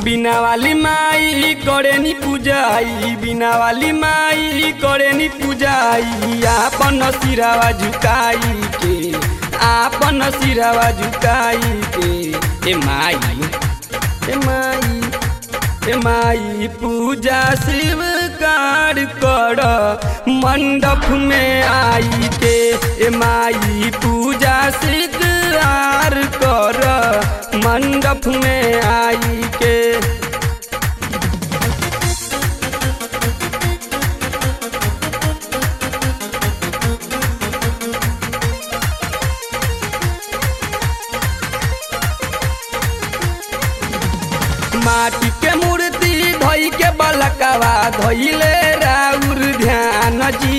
बिना वाली माई करे नी पूजाई बिना वाली माई करे नी पूजाई आपन सिरावा झुकाई के आपन सिरावा झुकाई के ए माई ए माई ए माई पूजा शिव कार कर मंडप में आई के ए माई पूजा शिकार कर मंडप में आई के माटी के मूर्ति धोई के बलकवा धोइले राउर ध्यान जी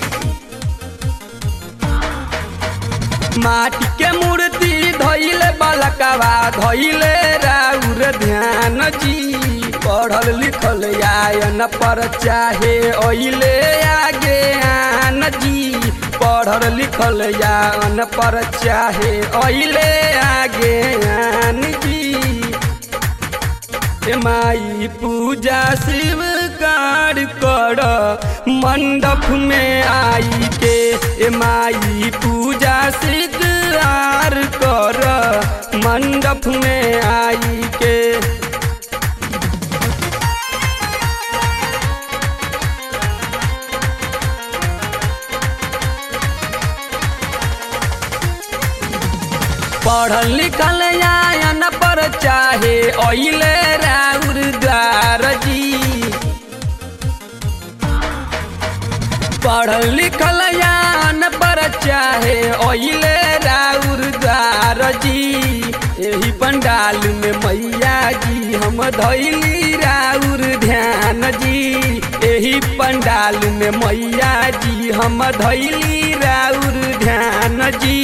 माटी के मूर्ति धोइले बलकवा धोइले राउर ध्यान जी पढ़ल लिखल आयन पर चाहे ओइले आगे आन जी पढ़ल लिखल आयन पर चाहे ओइले आगे आन जी ए माई पूजा शिव कार कर मंडप में आई के ए माई पूजा शिकार कर मंडप में आई के पढ़ल लिखल आयन पर चाहे ओइले राउर द्वार जी पढ़ल लिखल आयन पर चाहे ओइले राउर द्वार जी यही पंडाल में मैया जी हम धैली राउर ध्यान जी यही पंडाल में मैया जी हम धैली राउर ध्यान जी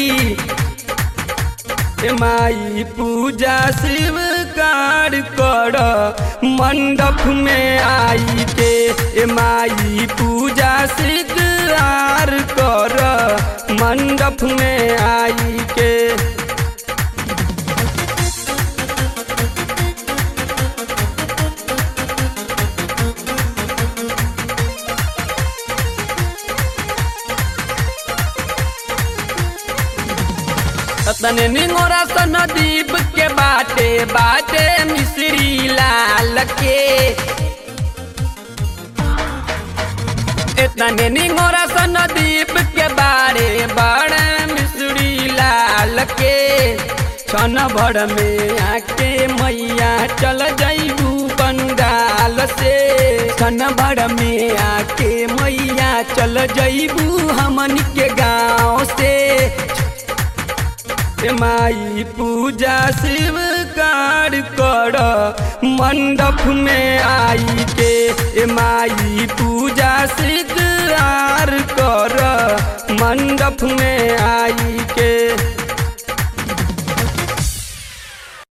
ए माई पूजा शिव कार कर मंडप में आई के ए माई पूजा शिकार कर मंडप में आई के तने निंगोरा सन दीप के बाटे बाटे मिश्री लाल के इतने निंगोरा सन दीप के बारे बड़े मिश्री लाल के छन भर में आके मैया चल जैबू बंगाल से छन भर में आके मैया चल जैबू हमन के गाँव से ए माई पूजा शिव कार कर मंडप में आई के ए माई पूजा शिकार कर मंडप में आई के